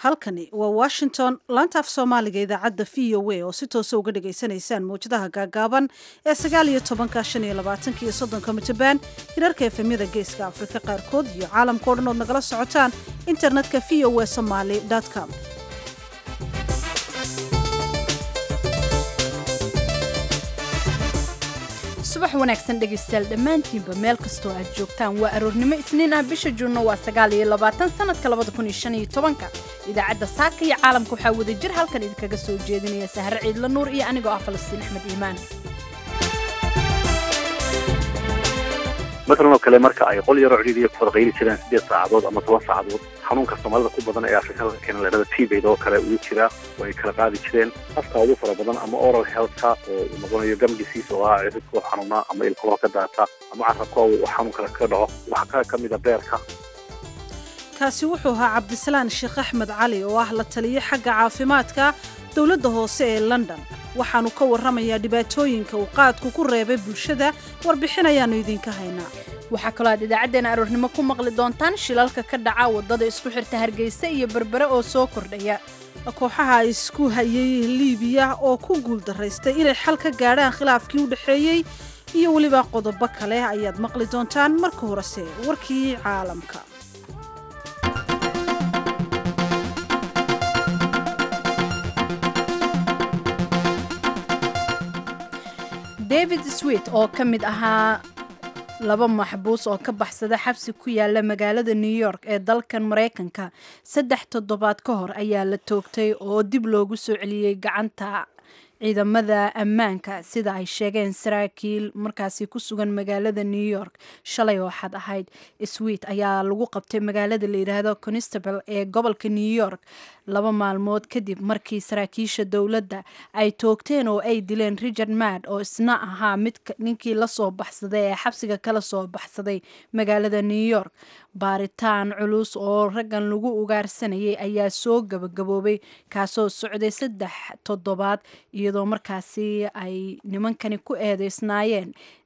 halkani waa washington laanta af soomaaliga idaacadda v o a oo si toosa uga dhagaysanaysaan mawjadaha gaagaaban ee sagaal iyo tobanka shan iyo labaatanka iyo soddonka mitabaan hirarka efemyada geeska afrika qaarkood iyo caalamkao dhan ood nagala socotaan internetka v o a somaly com subax wanaagsan dhegaystayaal dhammaantiinba meel kastoo aad joogtaan waa aroornimo isniin ah bisha juunno waa sagaal iyo labaatan sanadka labada kun iyo shan iyo tobanka idaacadda saaka iyo caalamka waxaa wada jir halkan idinkaga soo jeedinaya sahre ciidla nuur iyo anigoo ah falastiin axmed iimaan matalan oo kale marka ay qol yaroo cidhiidhiya ku wada qayli jireen siddeed saacadood ama toban saacadood xanuunka soomaalida ku badan ee afrikada keena ladhada tbaid oo kale uu jiraa oo ay kala qaadi jireen afka ugu fara badan ama oral healthka oo uu noqonayo gam disease oo ah ciribka oo xanuuna ama ilkaho ka daata ama carabka uu xanuun kale kaga dhaco waxaa ka mid a beerka kaasi wuxuu ahaa cabdisalaan sheekh axmed cali oo ah la taliye xagga caafimaadka dowladda hoose ee london waxaanu ka warramayaa dhibaatooyinka uu qaadku ku reebay bulshada warbixin ayaannu idinka haynaa waxaa kaloo aad idaacaddeenna aroornimo ku maqli doontaan shilalka ka dhaca waddada isku xirta hargeysa iyo berbere oo soo kordhaya kooxaha isku hayay liibiya oo ku guuldaraystay inay xal ka gaadhaan khilaafkii u dhexeeyey iyo weliba qodobo kale ayaad maqli doontaan marka horese warkii caalamka david swit oo ka mid ahaa laba maxbuus oo ka baxsada xabsi ku yaala magaalada new york ee dalkan maraykanka saddex toddobaad ka hor ayaa la toogtay oo dib loogu soo celiyey gacanta ciidamada ammaanka sida ay sheegeen saraakiil markaasi ku sugan magaalada new york shalay oo xad ahayd swit ayaa lagu qabtay magaalada la yidhaahdo constable ee gobolka new york laba maalmood kadib markii saraakiisha dowladda ay toogteen oo ay dileen richard mad oo isna ahaa mid ninkii lasoo baxsaday ee xabsiga kala soo baxsaday magaalada new york baaritaan culus oo raggan lagu ugaarsanayay ayaa soo gabagaboobay kaasoo socday saddex toddobaad iyadoo markaasi ay nimankani ku eedeysnaayeen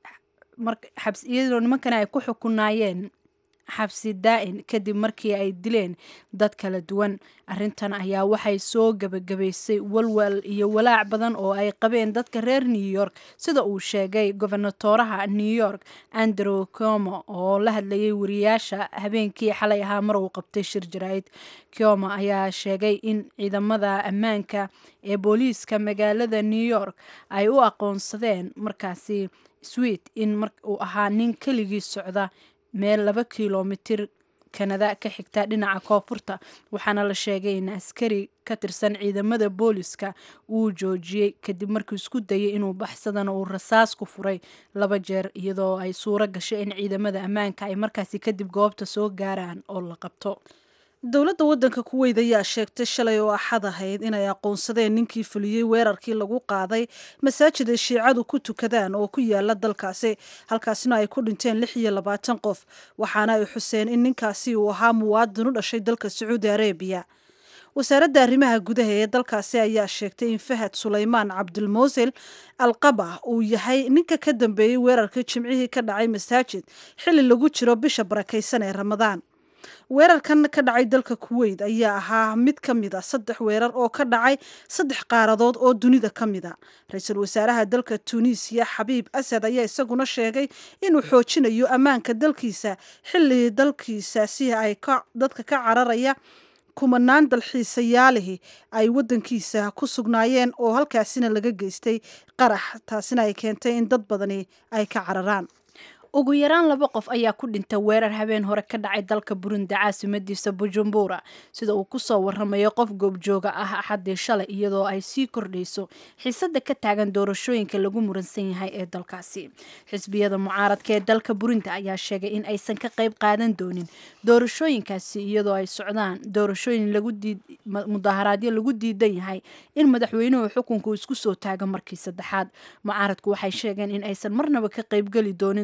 iyadoo nimankani ay ku xukunaayeen xabsi daa-in kadib markii ay dileen dad kala duwan arrintan ayaa waxay soo gebagabaysay walwal iyo walaac badan oo ay qabeen dadka reer new york sida uu sheegay gobernatoraha new york andrew como oo la hadlayay wariyaasha habeenkii xalay ahaa mar uu qabtay shir jaraa'id como ayaa sheegay in ciidamada ammaanka ee booliiska magaalada new york ay u aqoonsadeen markaasi swit in uu ahaa nin keligii socda meel laba kilomitir kanada ka xigta dhinaca koonfurta waxaana la sheegay in askari ka tirsan ciidamada booliska uu joojiyey kadib markii isku dayay inuu baxsadana uu rasaas ku furay laba jeer iyadoo ay suuro gashay in ciidamada ammaanka ay markaasi kadib goobta soo gaaraan oo la qabto dowladda waddanka kuweyd ayaa sheegtay shalay oo axad ahayd inay aqoonsadeen ninkii fuliyey weerarkii lagu qaaday masaajid ay shiicadu ku tukadaan oo ku yaala dalkaasi halkaasina ay ku dhinteen lix iyo labaatan qof waxaana ay xuseen in ninkaasi uu ahaa muwaadin u dhashay dalka sacuudi arabiya wasaaradda arrimaha gudaha ee dalkaasi ayaa sheegtay in fahad sulaymaan cabdulmowsil alqaba uu yahay ninka ka dambeeyey weerarkii jimcihii ka dhacay masaajid xilli lagu jiro bisha barakaysan ee ramadaan weerarkan ka dhacay dalka kuweyt ayaa ahaa mid ka mid a saddex weerar oo ka dhacay saddex qaaradood oo dunida ka mid a ra-iisul wasaaraha dalka tunisiya xabiib asad ayaa isaguna sheegay inuu xoojinayo ammaanka dalkiisa xilli dalkiisaasi ay dadka ka cararaya kumanaan dalxiisayaalihi ay waddankiisa ku sugnaayeen oo halkaasina laga geystay qarax taasina ay keentay in dad badani ay ka cararaan ugu yaraan laba qof ayaa ku dhintay weerar habeen hore ka dhacay dalka burundi caasimadiisa bujumbura sida uu kusoo waramayo qof goobjooga ah axadii shalay iyadoo ay sii kordhayso xiisada ka taagan doorashooyinka lagu muransan yahay ee dalkaasi xisbiyada mucaaradka ee dalka burundi ayaa sheegay in aysan ka qayb qaadan doonin doorashooyinkaasi iyadoo ay socdaan doorashooyin mudaharaadyo lagu diidan yahay in madaxweynuhu xukunku isku soo taago markii saddexaad mucaaradku waxay sheegeen in aysan marnaba ka qaybgeli doonin doorashada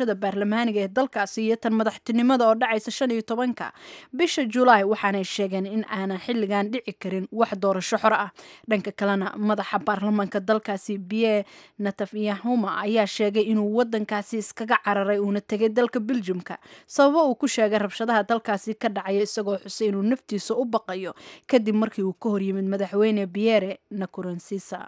doorashada baarlamaaniga ee dalkaasi iyo tan madaxtinimada oo dhacaysa shan iyo tobanka bisha julaay waxaanay sheegeen in aanan xilligan dhici karin wax doorasho xor ah dhanka kalena madaxa baarlamaanka dalkaasi biye natafyahuma ayaa sheegay inuu wadankaasi iskaga cararay uuna tegay dalka beljumka sababo uu ku sheegay rabshadaha dalkaasi ka dhacaya isagoo xusay inuu naftiisa u baqayo kadib markii uu ka horyimid madaxweyne biyere nakuronsisa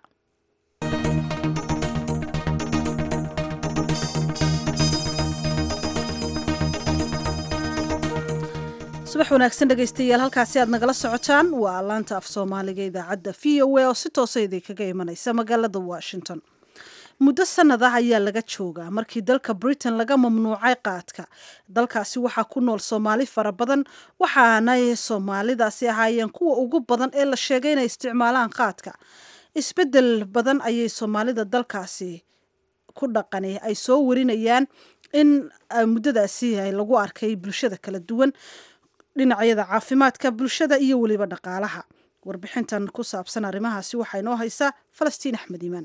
subax wanaagsan dhegaystayaal halkaasi aad nagala socotaan waa laanta af soomaaliga idaacadda v o a oo si toosa idinkaga imanaysa magaalada washington muddo sanad ah ayaa laga joogaa markii dalka britain laga mamnuucay qaadka dalkaasi waxaa ku nool soomaali fara badan waxaanay soomaalidaasi ahaayeen kuwa ugu badan ee la sheegay inay isticmaalaan qaadka isbedel badan ayay soomaalida dalkaasi ku dhaqani ay soo warinayaan in muddadaasi lagu arkay bulshada kala duwan dhinacyada caafimaadka bulshada iyo weliba dhaqaalaha warbixintan ku saabsan arrimahaasi waxaa inoo haysaa falastiin axmed iimaan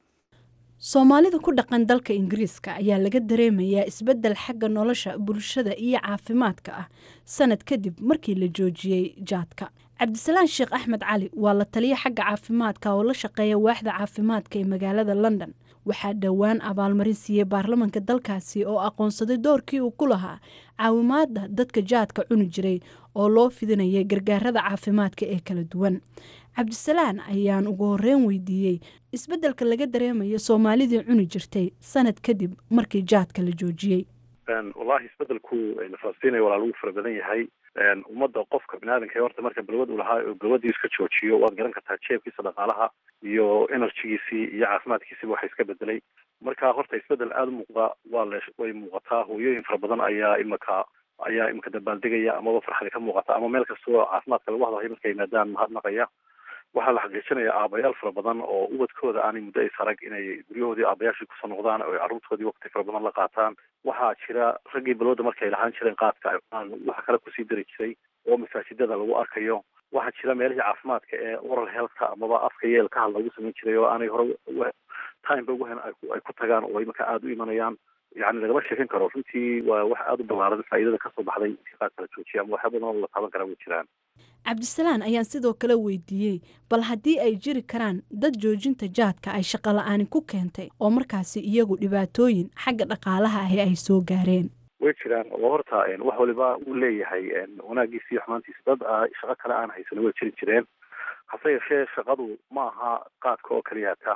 soomaalida ku dhaqan dalka ingiriiska ayaa laga dareemayaa isbeddel xagga nolosha bulshada iyo caafimaadka ah sanad kadib markii la joojiyey jaadka cabdisalaan sheekh axmed cali waa la taliya xagga caafimaadka oo la shaqeeya waaxda caafimaadka ee magaalada london waxaa dhowaan abaalmarin siiyey baarlamanka dalkaasi oo aqoonsaday doorkii uu ku lahaa caawimaada dadka jaadka cuni jiray oo loo fidinayay gargaarada caafimaadka ee kala duwan cabdisalaan ayaan ugu horeyn weydiiyey isbeddelka laga dareemayo soomaalidii cuni jirtay sanad kadib markii jaadka la joojiyey wallahi isbedelku falastiin walaa lagu fara badan yahay ummadda qofka biniaadanka horta marka balwad uu lahaa oo balwadii iska joojiyo waad garan kartaa jeebkiisa dhaqaalaha iyo enerjigiisii iyo caafimaadkiisiba waxa iska bedelay marka horta isbedel aada u muuqda waa le way muuqataa hooyooyin fara badan ayaa imaka ayaa imika dabaaldegaya amaba farxadi ka muuqata ama meel kastoo caafimaadka lagu hadlayo markay yimaadaan mahadnaqaya waxaa la xaqiijinaya aabayaal fara badan oo ubadkooda aanay muddo is arag inay guryahoodii aabayaashii kusoo noqdaan oo carruurtoodii waqti fara badan la qaataan waxaa jira raggii balwada markay lahaan jireen qaadka waxa kale kusii dari jiray oo masaajidada lagu arkayo waxaa jira meelihii caafimaadka ee oral healthka amaba afka yeelka had lagu samayn jiray oo aanay hore timeba ugu hen ay ku tagaan oo imaka aada u imanayaan yani lagama sheekan karo runtii waa wax aada u ballaaran faa'iidada kasoo baxday intii qaadka la joojiya ama waxyaa badan oo la taaban karaa way jiraan cabdisalaan ayaan sidoo kale weydiiyey bal haddii ay jiri karaan dad joojinta jaadka ay shaqo la-aani ku keentay oo markaasi iyagu dhibaatooyin xagga dhaqaalaha ahi ay soo gaareen way jiraan oo horta wax waliba uu leeyahay wanaagiisa iyo xumaantiisa dad shaqo kale aan haysano way jiri jireen hase yeeshee shaqadu ma aha qaadka oo keliya ta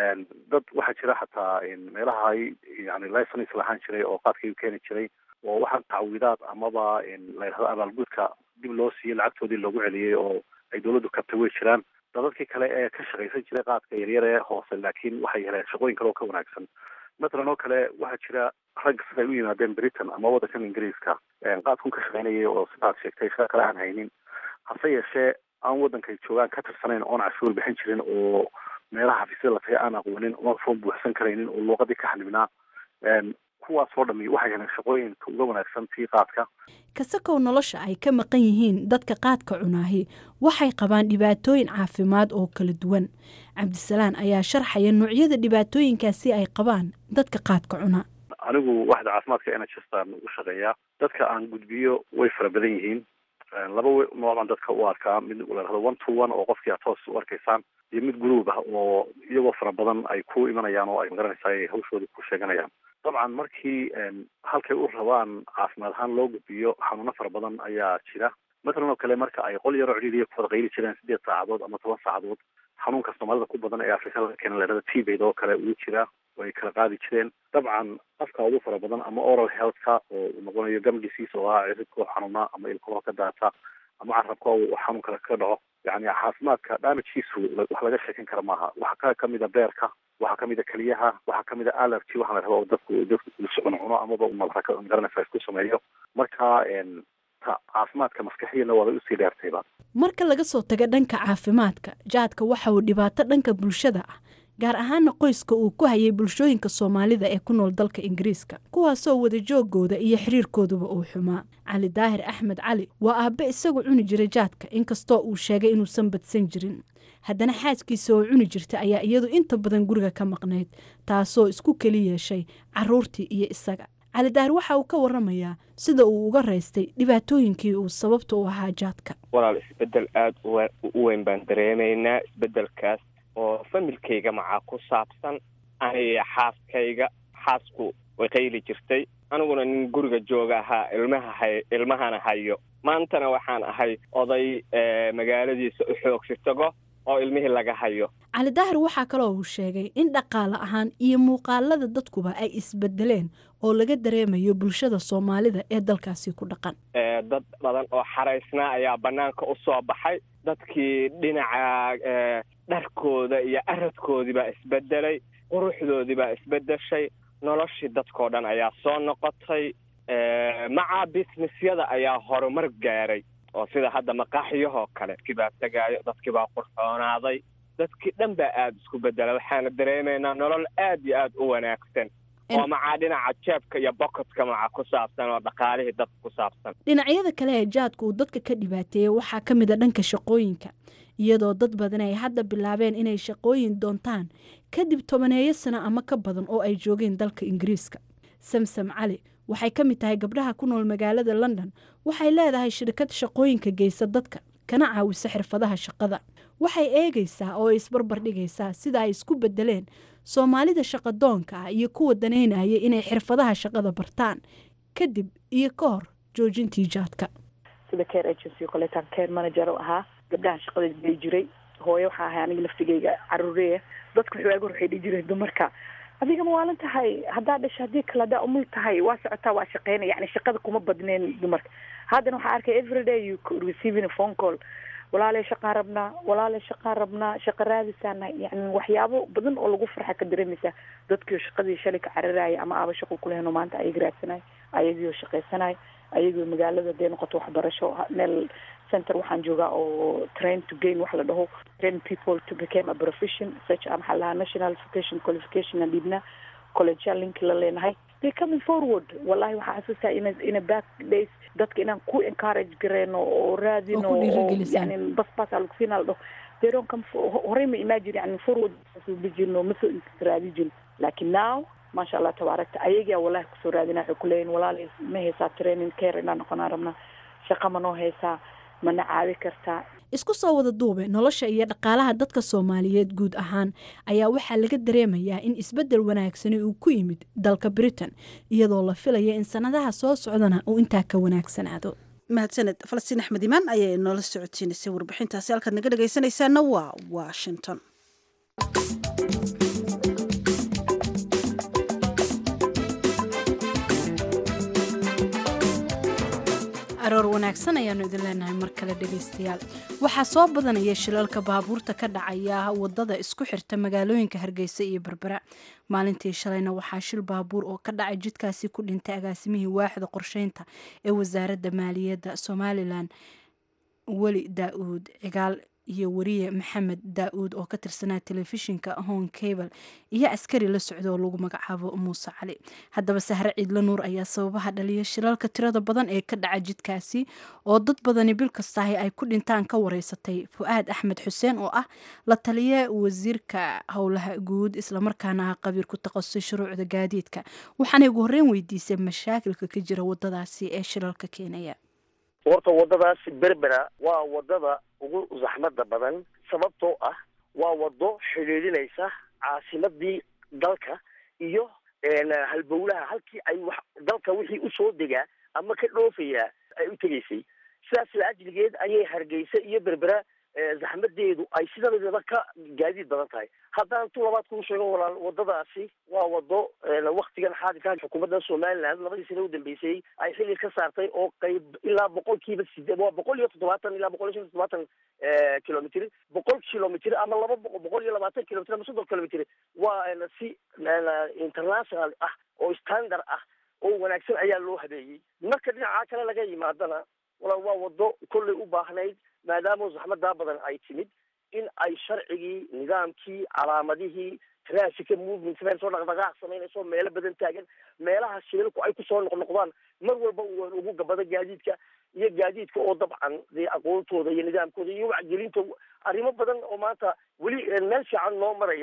dad waxaa jira xataa meelaha yani license lahaan jiray oo qaadkii keeni jiray oo waxaa tacwiidaad amaba la yidhahdo abaalgudka dib loo siiyey lacagtoodii loogu celiyey oo ay dawladdu kabtay way jiraan dadadkii kale ee ka shaqaysan jiray qaadka yaryar ee hoose laakiin waxay heleen shaqooyin kale oo ka wanaagsan mathalan oo kale waxaa jira rag siday u yimaadeen britain ama waddankan ingiriiska qaadkun ka shaqaynayay oo sidaad sheegtay shaqa kale aan haynin hase yeeshee aan waddankay joogaan ka tirsanayn oon cashuur bixin jirin oo meelaha xafiisyada la tagay aan aqoonin oon foom buuxsan karaynin oo luuqadii ka xanibnaa kuwaas oo dhami waxay heleen shaqooyinka uga wanaagsan tii qaadka kasakow nolosha ay ka maqan yihiin dadka qaadka cunaahi waxay qabaan dhibaatooyin caafimaad oo kala duwan cabdisalaan ayaa sharxaya noocyada dhibaatooyinkaasi ay qabaan dadka qaadka cuna anigu waxda caafimaadka nhstan u shaqeeyaa dadka aan gudbiyo way fara badan yihiin laba nooc baan dadka u arkaa mid la dhahdo one to one oo qofkii aad toos u arkaysaan iyo mid group ah oo iyagoo fara badan ay ku imanayaan oo ay magaranaysaa ay hawshooda ku sheeganayaan dabcan markii halkay u rabaan caafimaad ahaan loo gudbiyo xanuuno fara badan ayaa jira mathalan oo kale marka ay qol yaroo cidhiiriya ku wada qayli jireen sideed saacadood ama toban saacadood xanuunka soomaalida ku badan ee afrika laga keena ladhada tbaid oo kale uu jira oo ay kala qaadi jireen dabcan afka ugu fara badan ama oral healthka oo uu noqonayo gum disease oo ah ciribkoo xanuuna ama ilkahoo ka daata ama carabka uu xanuun kale ka dhaco yani caafimaadka damagekiisu wax laga sheekan kara maaha waxaa ka kamid a beerka waxaa kamid a keliyaha waxaa kamid a allergy waxaa la rabaa dadku dadku cuno cuno amaba umalaka magaranaysa isku sameeyo marka caafimaadka maskaxiyana waabay usii dheertayba marka laga soo tago dhanka caafimaadka jaadka waxa uu dhibaato dhanka bulshada ah gaar ahaana qoyska uu ku hayay bulshooyinka soomaalida ee ku nool dalka ingiriiska kuwaasoo wadajoogooda iyo xiriirkooduba uu xumaa cali daahir axmed cali waa aabbe isagu cuni jiray jaadka inkastoo uu sheegay inuusan badsan jirin haddana xaaskiisa oo cuni jirta ayaa iyadu inta badan guriga ka maqnayd taasoo isku keli yeeshay caruurtii iyo isaga cali daahir waxa uu ka waramayaa sida uu uga raystay dhibaatooyinkii uu sababta u ahaa jaadka walaal isbedel aada u weyn baan dareemaynaa isbedelkaas oo familkayga macaa ku saabsan aniga xaaskayga xaasku way qayli jirtay aniguna nin guriga jooga ahaa ilmaha hay ilmahana hayo maantana waxaan ahay oday magaaladiisa u xoogsi tago oo ilmihii laga hayo cali daahir waxaa kaloo uu sheegay in dhaqaale ahaan iyo muuqaalada dadkuba ay isbedeleen oo laga dareemayo bulshada soomaalida ee dalkaasi ku dhaqan dad badan oo xaraysnaa ayaa bannaanka u soo baxay dadkii dhinaca dharkooda iyo aradkoodii baa isbedelay quruxdoodii baa isbedeshay noloshii dadkoo dhan ayaa soo noqotay macaa businessyada ayaa horumar gaaray oo sida hadda maqaaxiyahoo kale dadkii baa tegaayo dadkii baa qurxoonaaday dadkii dhan baa aada isku bedela waxaana dareemaynaa nolol aad iyo aada u wanaagsan oo macaa dhinaca jeebka iyo bokotka macaa ku saabsan oo dhaqaalihii dadka ku saabsan dhinacyada kale ee jaadka uu dadka ka dhibaateeyey waxaa ka mid a dhanka shaqooyinka iyadoo dad badan ay hadda bilaabeen inay shaqooyin doontaan kadib tobaneeyo sano ama ka badan oo ay joogeen dalka ingiriiska samsam cali waxay ka mid tahay gabdhaha ku nool magaalada london waxay leedahay shirkad shaqooyinka geysa dadka kana caawisa xirfadaha shaqada waxay eegaysaa oo isbarbar dhigaysaa sida ay isku bedeleen soomaalida shaqadoonka ah iyo kuwa danaynaya inay xirfadaha shaqada bartaan kadib iyo ka hor joojintii jaadka sida care agency oo kaleetaan care manager oo ahaa gabdhaha shaqada bay jiray hooyo waxaa ahay aniga laftigeyga caruureya dadka waxwaaga waxay dhihi jireen dumarka adiga ma waalan tahay haddaa dhasha haddii kale haddaa umul tahay waa socotaa waa shaqeynaya yani shaqada kuma badneen dumarka haddana waxaa arkay everyday you receiving a phone call walaalay shaqaan rabnaa walaalay shaqaan rabnaa shaqa raadisaana yani waxyaabo badan oo lagu farxa ka dareemaysaa dadkiio shaqadii shalay ka cararaya ama aaba shaqo kulehno maanta ayaga raadsanay ayagiio shaqaysanay ayagoo magaalada dee noqoto waxbarasho meel center waxaan joogaa oo train to gain wax la dhaho train people to became a profession such a maxaa lahaa national vocation qualification aan dhiibnaa collegeal link la leenahay they coming forward wallahi waxaa xasuustaa ina ina back days dadka inaan ku encourage gareeno oo raadino oo yani bas bas aa lagu siinaa la dhaho they don't come horey ma imagine yani forward ma jirno ma soo raadi jirin laakiin now maasha allah tabaarakta ayagaa wallahi kusoo raadina waxay kuleeyihin walaali ma haysaa training care inaan noqonaa rabnaa shaqa ma noo haysaa mana caawi kartaa isku soo wada duube nolosha iyo dhaqaalaha dadka soomaaliyeed guud ahaan ayaa waxaa laga dareemayaa in isbeddel wanaagsani uu ku yimid dalka britain iyadoo la filaya in sannadaha soo socdana uu intaa ka wanaagsanaado mahadsaned falastiin axmed imaan ayaa inoola socodsiinaysay warbixintaasi halkaad naga dhegaysanaysaana waa washington aroor wanaagsan ayaanu idin leenahay mar kale dhegaystayaal waxaa soo badanaya shilalka baabuurta ka dhacaya wadada isku xirta magaalooyinka hargeysa iyo berbera maalintii shalayna waxaa shil baabuur oo ka dhacay jidkaasi ku dhintay agaasimihii waaxda qorsheynta ee wasaaradda maaliyadda somalilan weli daa-uud cigaal iyo wariye maxamed daa-uud oo ka tirsanaa telefishinka hon cable iyo askari la socda oo lagu magacaabo muuse cali haddaba sahre ciidla nuur ayaa sababaha dhaliya shilalka tirada badan ee ka dhaca jidkaasi oo dad badani bil kastahi ay ku dhintaan ka wareysatay fu-aad axmed xuseen oo ah la taliye wasiirka howlaha guud islamarkaana ah qabiir ku takhasusay shuruucda gaadiidka waxaana ugu horreyn weydiisay mashaakilka ka jira wadadaasi ee shilalka keenaya horta waddadaasi berbera waa waddada ugu zaxmada badan sababtoo ah waa waddo xidhiidhinaysa caasimadii dalka iyo halbowlaha halkii ay wax dalka wixii usoo degaa ama ka dhoofayaa ay u tegaysay sidaas la ajligeed ayay hargeysa iyo berbera zaxmadeedu ay sidaedaba ka gaadiid badan tahay haddaan tu labaad kuu sheego walaal waddadaasi waa waddo waktigan xaadirka xukuumadda somaliland labadii sana u dambeysay ay xilli ka saartay oo qayb ilaa boqolkiiba sideed waa boqol iyo toddobaatan ilaa boqol iyo shan toddobaatan kilomitr boqol kilomitr ama laba boqol iyo labaatan kilomitr ama soddon kilomitr waa si international ah oo standard ah oo wanaagsan ayaa loo habeeyey marka dhinaca kale laga yimaadana walaal waa waddo kollay u baahnayd maadaama zaxmadaa badan ay timid in ay sharcigii nidaamkii calaamadihii traffica movement meel soo dhaqdhaqaaq samaynayso meelo badan taagan meelaha shilalku ay kusoo noqnoqdaan mar walba uu ugu gabado gaadiidka iyo gaadiidka oo dabcan dee aqoontooda iyo nidaamkooda iyo wacgelinta arrimo badan oo maanta weli meel fiican noo maraya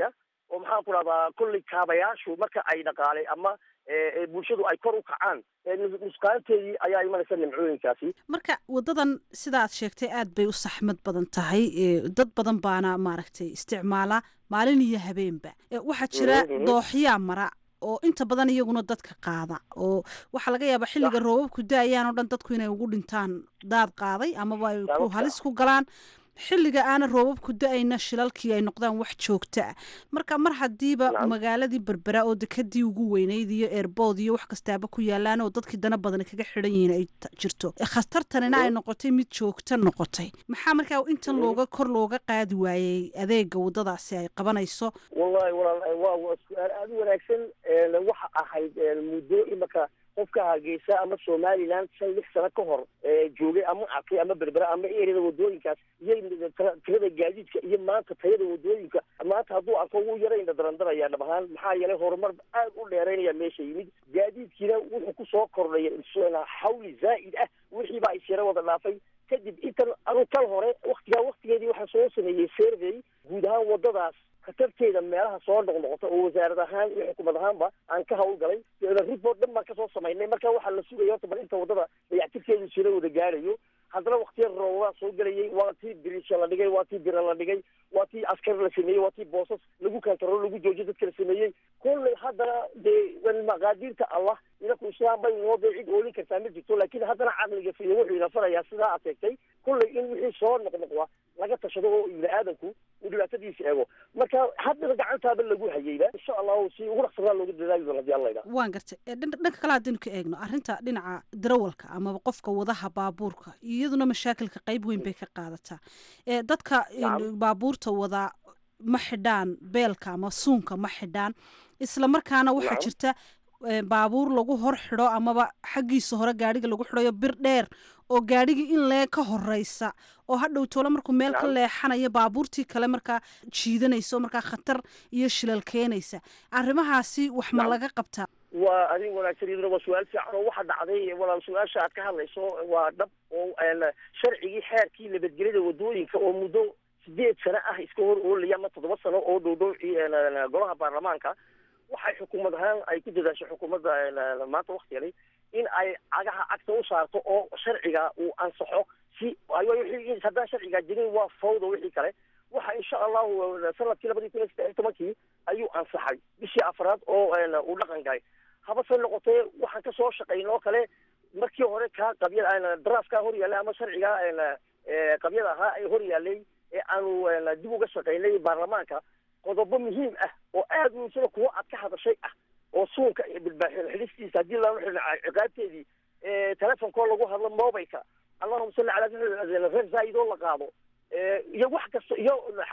oo maxaan ku dhahdaa kolley kaabayaashu marka ay dhaqaalay ama bulshadu ay kor u kacaan nusqaanteedii ayaa imanaysa nimcooyinkaasi marka wadadan sida aad sheegtay aad bay u saxmad badan tahay dad badan baana maaragtay isticmaala maalin iyo habeenba waxaa jira dooxyaa mara oo inta badan iyaguna dadka qaada oo waxaa laga yaabaa xilliga roobabku da-ayaan oo dhan dadku inay ugu dhintaan daad qaaday amaba ay ku halis ku galaan xilliga aana roobabku da-ayna shilalkii ay noqdaan wax joogto ah marka mar haddiiba magaaladii berbera oo dekadii ugu weyneyd iyo eerbood iyo wax kastaaba ku yaalaan oo dadkii dana badan kaga xidhan yihiin ay jirto khatartanina ay noqotay mid joogto noqotay maxaa markaa intan looga kor looga qaadi waayey adeega wadadaasi ay qabanayso wallahi walaal waa waa su-aal aada u wanaagsan waxa ahayd muddo imaka qofka hargeysa ama somaliland shan lix sano ka hor joogay ama arkay ama berbera ama erada wadooyinkaas iyo tirada gaadiidka iyo maanta tayada wadooyinka maanta hadduu arko wuu yarayna darandaraya dhab ahaan maxaa yeelay horumar aad u dheeraynaya meesha yimid gaadiidkiina wuxuu kusoo kordhaya xawli zaa'id ah wixii baa isyara wada dhaafay kadib intan anu kal hore waktigaa waktigeedii waxaa soo sameeyey survey guud ahaan wadadaas khatarteeda meelaha soo noqnoqota oo wasaarad ahaan iyo xukuumad ahaanba aan ka hawlgalay report dhan baan kasoo samaynay marka waxaa la sugaya horta bal inta wadada dayactirkeedu sira wada gaarayo haddana waktiya roobaa soo gelayay waa tii birisha la dhigay waa tii bira la dhigay waa tii askar la sameeyey waa tii boosas lagu kantarool lagu joojiyo dadka la sameeyey kolley haddana dee maqaadiirta allah inaku islaam bay noo dee cid oolin kartaa ma jirto laakiin haddana caqliga fiyo wuxuu ina farayaa sidaa aad sheegtay kolley in wixii soo noqnoqda laga tashado oo ibni aadanku uu dhibaatadiisa eego marka haddana gacantaaba lagu hayeyba insha allahu si ugu dhaqsanaa looga dadaali doona hadii alla idhaha waan gartay dhanka kale haddaynu ka eegno arrinta dhinaca darawalka amaba qofka wadaha baabuurka iyaduna mashaakilka qayb weyn bay ka qaadataa dadka baabuurta wadaa ma xidhaan beelka ama suunka ma xidhaan isla markaana waxaa jirta baabuur lagu hor xidho amaba xaggiisa hore gaadhiga lagu xidhayo bir dheer oo gaadhigii in lee ka horeysa oo hadhow toole markuu meel ka leexanayo baabuurtii kale markaa jiidanaysa oo markaa khatar iyo shilal keenaysa arrimahaasi wax ma laga qabtaa waa arrin wanaagsan iyaduna waa su-aal fiican oo waxa dhacday walaal su-aasha aad ka hadlayso waa dhab oo sharcigii xeerkii nabadgelyada wadooyinka oo muddo sideed sano ah iska hor oolaya ama toddoba sano oo dhow dhow golaha baarlamaanka waxay xukuumad ahaan ay ku dadaashay xukuumadda maanta waktigali in ay cagaha cagta u saarto oo sharciga uu ansaxo si haddaan sharcigaa jirin waa fawda wixii kale waxa insha allahu sanadkii labadii kun iyo saddex iyo tobankii ayuu ansaxay bishii afraad oo uu dhaqan galay habase noqotee waxaan kasoo shaqayn oo kale markii hore kaa qabya drafkaa hor yaallay ama sharcigaa qabyada ahaa ee hor yaallay ee aanu dib uga shaqaynay baarlamaanka qodobo muhiim ah oo aad muhiimsada kuwo aad ka hadashay ah oo suunka xidhistiisa haddii lala xidhin ciqaabteedii telefonkoo lagu hadlo mobilka allahuma salli calaa reer zaid oo la qaado iyo wax kasta iyo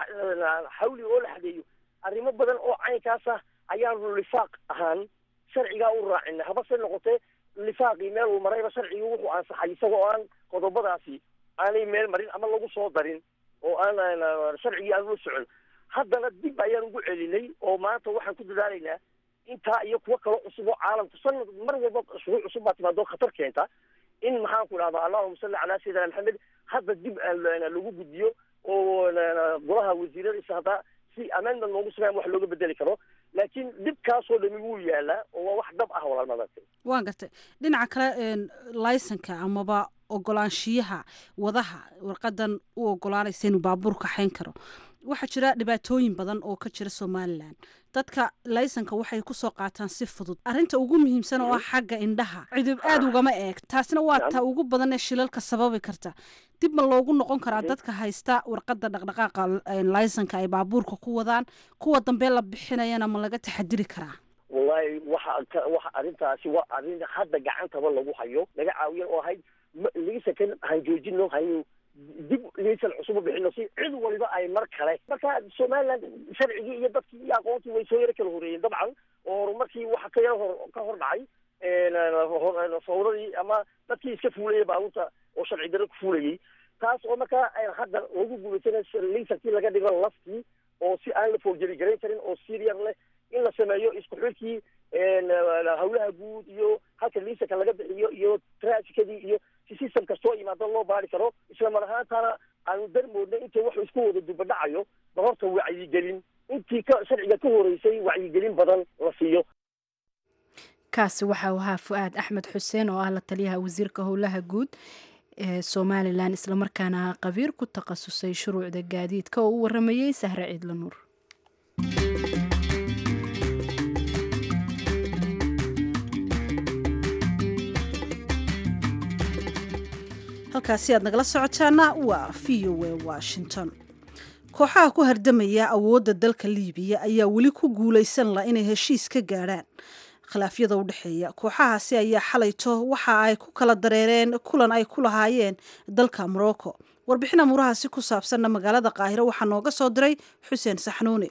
xawli oo la xadeeyo arrimo badan oo caynkaas ah ayaanu lifaaq ahaan sharcigaa u raacina habase noqotee lifaaqii meel uu marayba sharcigii wuxuu ansaxay isagoo aan qodobadaasi aanay meel marin ama lagu soo darin oo aan sharcigii aan ula socon haddana dib ayaan ugu celinay oo maanta waxaan ku dadaalaynaa intaa iyo kuwo kaloo cusub oo caalamku sanad mar walba shuruuc cusub baa timaado khatar keenta in maxaan ku idhahda allahuma salli calaa sayidina maxamed hadda dib lagu gudbiyo oo golaha wasiiradiisa hadda si amendment loogu sameeya wax looga bedeli karo laakiin dhibkaasoo dhami wuu yaalaa oo waa wax dhab ah walaal madartay waan gartay dhinaca kale laysanka amaba ogolaanshiyaha wadaha warqadan u ogolaanaysa inuu baabuur kaxayn karo waxaa jira dhibaatooyin badan oo ka jira somalilan dadka laysanka waxay kusoo qaataan si fudud arrinta ugu muhiimsan oo ah xagga indhaha cidib aada ugama eeg taasina waa ta ugu badan ee shilalka sababi karta dib ma loogu noqon karaa dadka haysta warqadda dhaqdhaqaaqa laysanka ay baabuurka ku wadaan kuwa dambe la bixinayana ma laga taxadiri karaa wallahi waxa waxa arrintaasi waa arrin hadda gacantaba lagu hayo laga caawiyan oo ahayd laysankan han joojino haynu dib laysan cusub u bixino si cid waliba ay mar kale marka somaliland sharcigii iyo dadkii iyo aqoontii way soo yaro kala horeeyeen dabcan oo horumarkii waxa ka yaro hor ka hor dhacay fawdadii ama dadkii iska fuulayay baabuurta oo sharci daro ku fuulayay taas oo markaa hadda lagu guulaysana laysankii laga dhigo laftii oo si aan la foorjeri garayn karin oo siriyar leh in la sameeyo isku xilkii hawlaha guud iyo halka laysanka laga bixiyo iyo traafikadii iyo si system kastoo imaado loo baari karo isla mar ahaantana aanu darmoodna intay wax isku wada dubadhacayo ba horta wacyigelin intii ka sharciga ka horeysay wacyigelin badan la siiyo kaasi waxa uu ahaa fu-aad axmed xuseen oo ah la taliyaha wasiirka howlaha guud ee somalilan islamarkaana qabiir ku takhasusay shuruucda gaadiidka oo u waramayey sahre ciidla nuur halkaasi aad nagala socotaana waa v o a washington kooxaha ku hardamaya awoodda dalka liibiya ayaa weli ku guulaysan la inay heshiis ka gaadhaan khilaafyada u dhexeeya kooxahaasi ayaa xalayto waxa ay ku kala dareereen kulan ay ku lahaayeen dalka morocco warbixin amuurahaasi ku saabsanna magaalada qaahiro waxaa nooga soo diray xuseen saxnuuni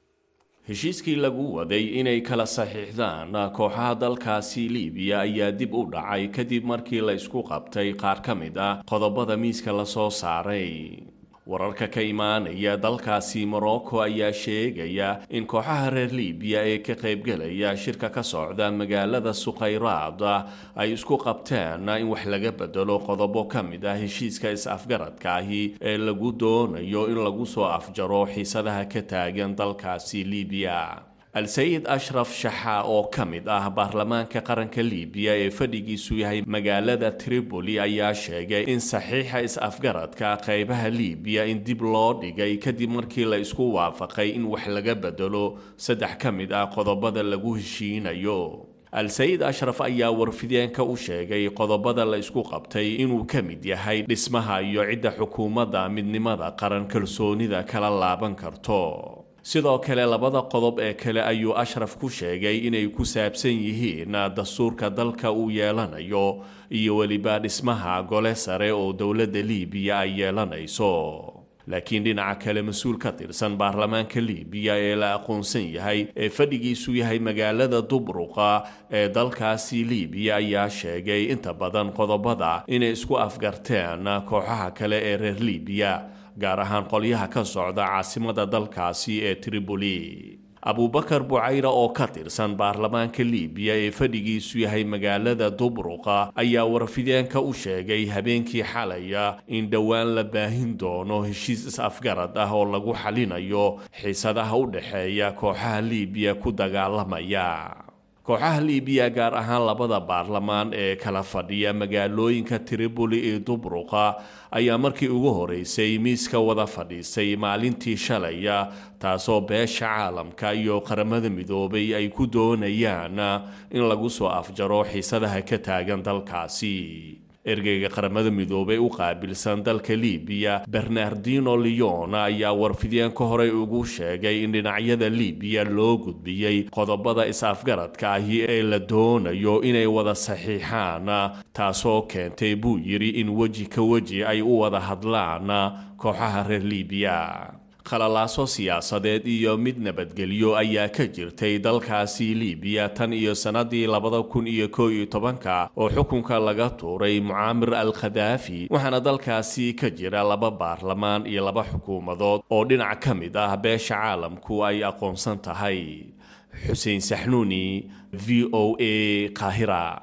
heshiiskii lagu waday inay kala saxiixdaan kooxaha dalkaasi liibiya ayaa dib u dhacay kadib markii la isku qabtay qaar ka mid ah qodobada miiska lasoo saaray wararka ka imaanaya dalkaasi morocco ayaa sheegaya in kooxaha reer liibiya ee ka qaybgelaya shirka ka socda magaalada sukhayraad ay isku qabteen in wax laga bedelo qodobo ka mid ah heshiiska is-afgaradka ahi ee lagu doonayo in lagu soo afjaro xiisadaha ka taagan dalkaasi liibiya al-sayid ashraf shaxa oo ka mid ah baarlamaanka qaranka liibiya ee fadhigiisu yahay magaalada tripoli ayaa sheegay in saxiixa is-afgaradka qaybaha liibiya in dib loo dhigay kadib markii la isku waafaqay in wax laga bedelo saddex ka mid ah qodobada lagu heshiinayo al-sayid ashraf ayaa warfideenka u sheegay qodobada la isku qabtay inuu ka mid yahay dhismaha iyo cidda xukuumadda midnimada qaran kalsoonida kala laaban karto sidoo kale labada qodob ee kale ayuu ashraf ku sheegay inay ku saabsan yihiin dastuurka dalka uu yeelanayo iyo weliba dhismaha gole sare oo dowladda liibiya ay yeelanayso laakiin dhinaca kale mas-uul ka tirsan baarlamaanka liibiya ee la aqoonsan yahay ee fadhigiisu yahay magaalada dubruqa ee dalkaasi liibiya ayaa sheegay inta badan qodobada inay isku afgarteen kooxaha kale ee reer liibiya gaar ahaan qolyaha ka socda caasimada dalkaasi ee tripoli abubakar bucayra oo ka tirsan baarlamaanka liibiya ee fadhigiisu yahay magaalada dubruqa ayaa warfideenka u sheegay habeenkii xalaya in dhowaan la baahin doono heshiis is-afgarad ah oo lagu xalinayo xiisadaha u dhexeeya kooxaha liibiya ku dagaalamaya kooxaha liibiya gaar ahaan labada baarlamaan ee kala fadhiya magaalooyinka tripoli iyo dubruqa ayaa markii ugu horeysay miiska wada fadhiisay maalintii shalaya taasoo beesha caalamka iyo qaramada midoobay ay ku doonayaan in lagu soo afjaro xiisadaha ka taagan dalkaasi ergeyga qaramada midoobey u qaabilsan dalka liibiya bernardino leon ayaa warfideenka horey ugu sheegay in dhinacyada liibiya loo gudbiyey qodobada is-afgaradka ahi ee la doonayo inay wada saxiixaan taasoo keentay buu yidhi in weji ka weji ay u wada hadlaan kooxaha reer liibiya khalalaaso siyaasadeed iyo mid nabadgelyo ayaa ka jirtay dalkaasi liibiya tan iyo sannadii labada kun iyo koo iyo tobanka oo xukunka laga tuuray mucaamir al khadaafi waxaana dalkaasi ka jira laba baarlamaan iyo laba xukuumadood oo dhinac ka mid ah beesha caalamku ay aqoonsan tahay xuseen saxnuuni v o a qaahira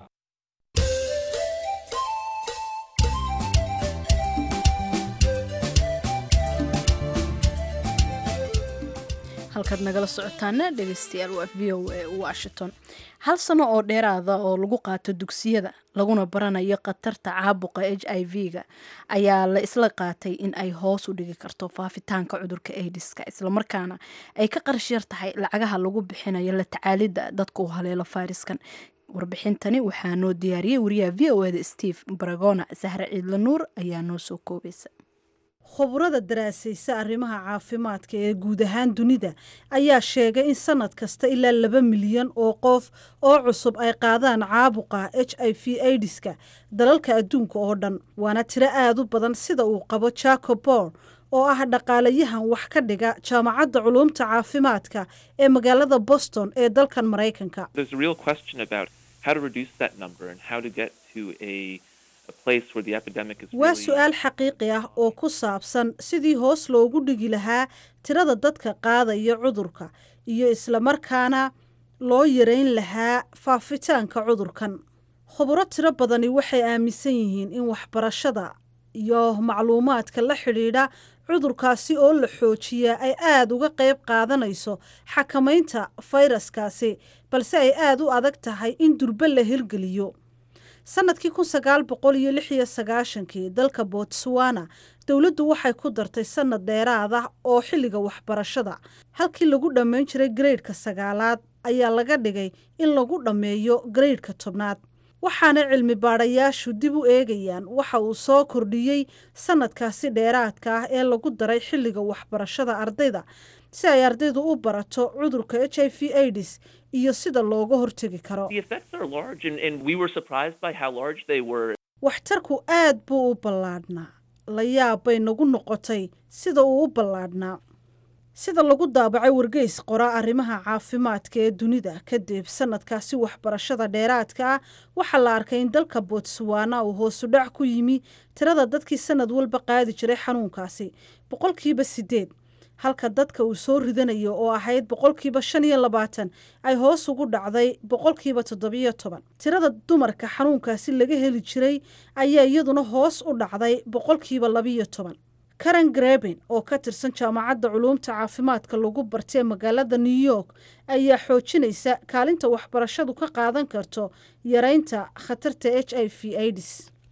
halkaad nagala socotaana dhegeystayaal waa v o a washington hal sano oo dheeraada oo lagu qaato dugsiyada laguna baranayo khatarta caabuqa h i v-ga ayaa la isla qaatay in ay hoos u dhigi karto faafitaanka cudurka aidiska islamarkaana ay ka qarashyar tahay lacagaha lagu bixinayo la tacaalidda dadka u haleelo fayraskan warbixintani waxaa noo diyaariyey wariyaha v o eda steve baragona sahre ciidla nuur ayaa noo soo koobaysa khubrada daraasaysa arrimaha caafimaadka ee guud ahaan dunida ayaa sheegay in sanad kasta ilaa laba milyan oo qof oo cusub ay qaadaan caabuqa h i v aidiska dalalka adduunka oo dhan waana tiro aad u badan sida uu qabo jacob bor oo ah dhaqaalayahan wax ka dhiga jaamacadda culuumta caafimaadka ee magaalada boston ee dalkan maraykanka waa su-aal xaqiiqi ah oo ku saabsan sidii hoos loogu dhigi lahaa tirada dadka qaadaya cudurka iyo islamarkaana loo yareyn lahaa faafitaanka cudurkan khuburo tiro badani waxay aaminsan yihiin in waxbarashada iyo macluumaadka la xidhiidha cudurkaasi oo la xoojiyaa ay aada uga qayb qaadanayso xakamaynta fayraskaasi balse ay aada u adag tahay in durbe la hirgeliyo sannadkii kun sagaal boqol iyo lix iyo sagaashankii dalka botswana dowladdu waxay ku dartay sannad dheeraad ah oo xilliga waxbarashada halkii lagu dhammayn jiray gareydhka sagaalaad ayaa laga dhigay in lagu dhammeeyo gareydhka tobnaad waxaana cilmi baadhayaashu dib u eegayaan waxa uu soo kordhiyey sannadkaasi dheeraadka ah ee lagu daray xilliga waxbarashada ardayda si ay ardaydu u barato cudurka h i v aids iyo sida looga hortegi karo waxtarku aad buu u ballaadhnaa la yaab bay nagu noqotay sida uu u ballaadhnaa sida lagu daabacay wargeys qora arrimaha caafimaadka ee dunida kadib sannadkaasi waxbarashada dheeraadka ah waxaa la arkay in dalka botswana uu hoosudhac ku yimi tirada dadkii sannad walba qaadi jiray xanuunkaasi boqolkiiba siddeed halka dadka uu soo ridanayo oo ahayd boqolkiiba shan iyo labaatan ay hoos ugu dhacday boqolkiiba toddobiyo toban tirada dumarka xanuunkaasi laga heli jiray ayaa iyaduna hoos u dhacday boqolkiiba labiyo toban karen greben oo ka tirsan jaamacadda culuumta caafimaadka lagu bartay magaalada new york ayaa xoojinaysa kaalinta waxbarashadu ka qaadan karto yareynta khatarta h i v aids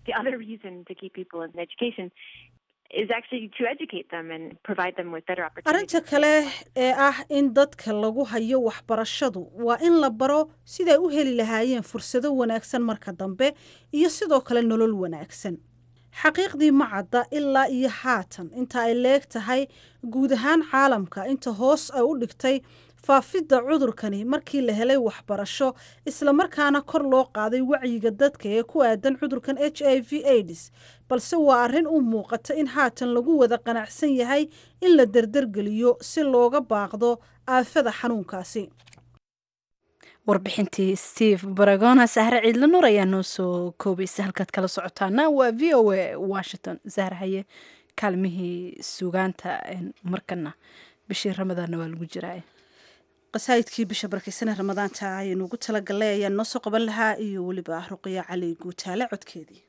arrinta kale ee ah in dadka lagu hayo waxbarashadu waa in la baro siday u heli lahaayeen fursado wanaagsan marka dambe iyo sidoo kale nolol wanaagsan xaqiiqdii ma cadda ilaa iyo haatan inta ay leeg tahay guud ahaan caalamka inta hoos ay u dhigtay faafidda cudurkani markii la helay waxbarasho islamarkaana kor loo qaaday wacyiga dadka ee ku aadan cudurkan h i v aids balse waa arrin u muuqata in haatan lagu wada qanacsan yahay in la derdergeliyo si looga baaqdo aafada xanuunkaasi warbixintii steve baragona sahre ciidla nuur ayaa noo soo koobaysa halkaad kala socotaana waa v o a washington sahre haye kaalmihii sugaanta markana bishii ramadaanna waa lagu jiraa qasaa'idkii bisha barkaysane ramadaanta ayaynu ugu talagalnay ayaan noo soo qaban lahaa iyo weliba ruqiya cali guutaale codkeedii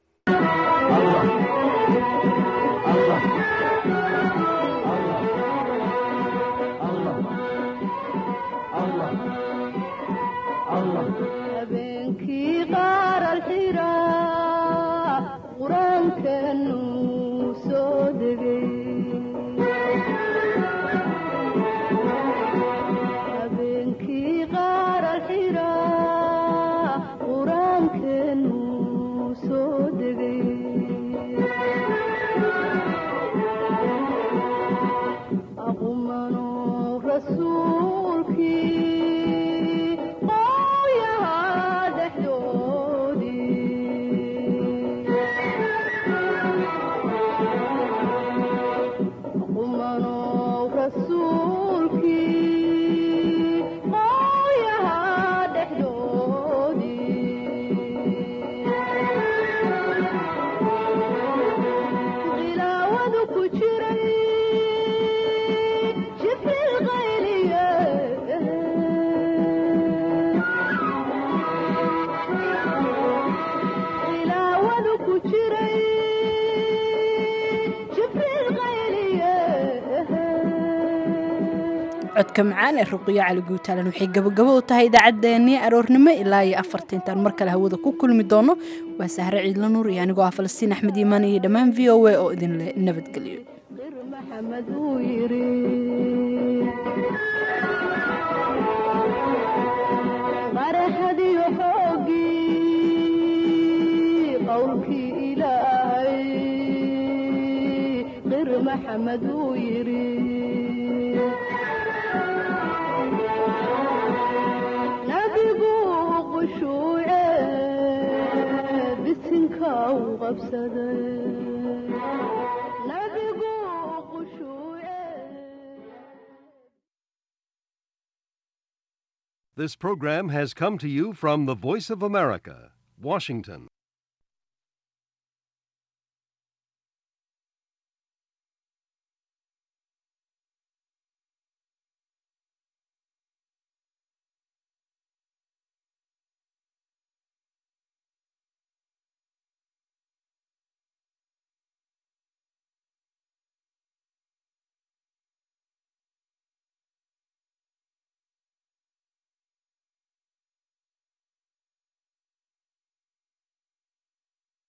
habeenkii qaar alxira qur-aankanu soo degay habeenkii qaar alxira qur-aankanu soo degay aqumano rasuulkii codka macaan ee ruqiyo cali guutaalan waxay gabagabo u tahay idaacaddeenii aroornimo ilaa iyo afarta intaan mar kale hawada ku kulmi doono waa sahre ciidla nuur iyo anigoo ah falastiin axmed iimaan iyo dhammaan v o a oo idinle nabadgeliyo maxamed uu yiri qaraxadiyo xoogii qowlkii ilaahay qir maxamed uu yiri nabigu qushuuce bisinka u qabsaday nabigu qushuuce This program has come to you from the Voice of America, Washington.